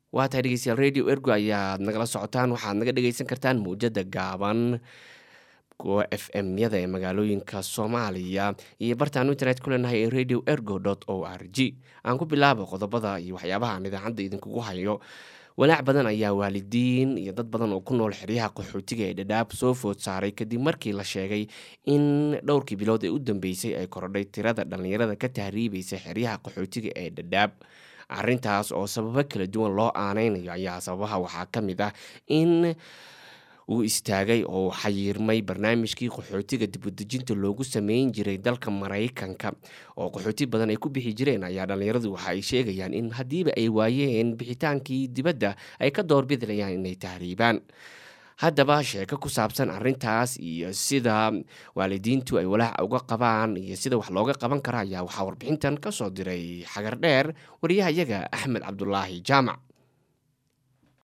waa tahay dhegeystayaal radio ergo ayaad nagala socotaan waxaad naga dhegeysan kartaan mawjada gaaban kuwa f m yada ee magaalooyinka soomaaliya iyo bartaanu internet ku leenahay ee radio ergo o r g aan ku bilaabo qodobada iyo waxyaabaha aan idaacadda idinkugu hayo walaac badan ayaa waalidiin iyo dad badan oo ku nool xeryaha qaxootiga ee dhadhaab soo food saaray kadib markii la sheegay in dhowrkii bilood ee u dambeysay ay korodhay tirada dhallinyarada ka tahriibaysa xeryaha qaxootiga ee dhadhaab arintaas oo sababo kala duwan loo aaneynayo ayaa sababaha waxaa ka mid ah in uu istaagay oo xayiirmay barnaamijkii qaxootiga dibudejinta loogu sameyn jiray dalka maraykanka oo qaxooti badan ay ku bixi jireen ayaa dhallinyaradu waxa ay sheegayaan in haddiiba ay waayeen bixitaankii dibadda ay ka doorbidilayaan inay tahriibaan haddaba sheeko ku saabsan arintaas iyo sida waalidiintu ay walaac uga qabaan iyo sida wax looga qaban kara ayaa waxaa warbixintan ka soo diray xagar dheer wariyahayaga axmed cabdulaahi jaamac